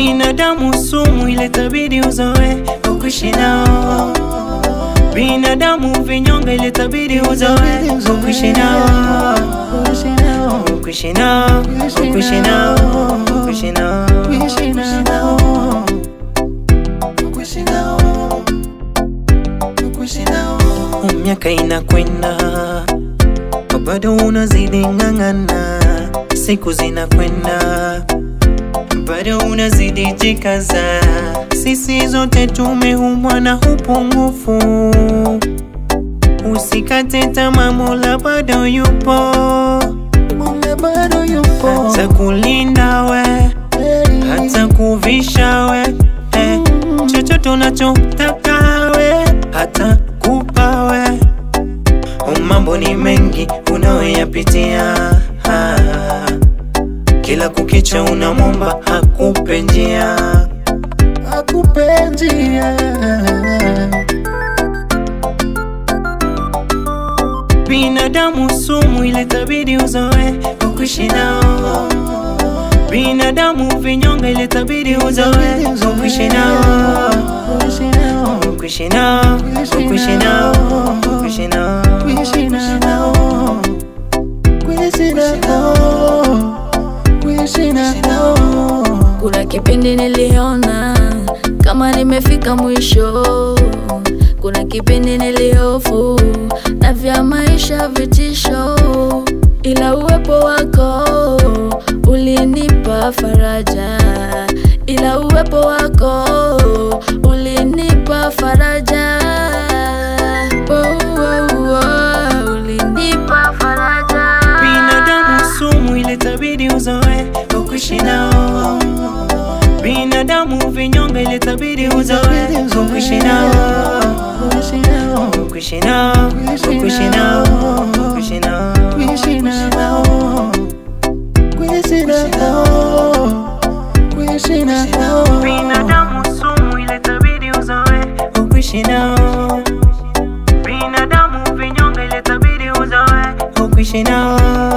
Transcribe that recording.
Binadamu sumu, ile tabidi uzoe ukuishi nao. Binadamu vinyonge, ile tabidi uzoe ukuishi nao. Ukuishi nao, ukuishi nao, ukuishi nao. Miaka inakwenda bado unazidi ng'ang'ana, siku zinakwenda bado unazidi jikaza. Sisi zote tumeumbwa na upungufu, usikate tamaa, Mola bado yupo, hata kulinda we, hata kuvisha we, eh, chochote unachotaka we, hata kupa we Mambo ni mengi unayoyapitia, ah. kila kukicha unamwomba akupe njia, akupe njia Binadamu sumu, ile tabidi uzoe ukuishi nao. Binadamu vinyonge, ile tabidi uzoe ukuishi nao, ukuishi nao, ukuishi nao, ukuishi nao. kuishi nao kuishi nao kuishi nao Kuna kipindi niliona kama nimefika mwisho, kuna kipindi niliofu na vya maisha vitisho, ila uwepo wako ulinipa faraja, ila uwepo wako ulinipa faraja. Oh, oh, oh, ulinipa faraja. Binadamu sumu, ile tabidi uzoe ukuishi nao. Binadamu vinyonge, ile tabidi uzoe ukuishi nao, kuishi nao ukuishi nao, ukuishi nao, ukuishi nao. kuishi nao kuishi nao kuishi nao Binadamu sumu, ile tabidi uzoe ukuishi nao. Binadamu vinyonge, ile tabidi uzoe ukuishi nao.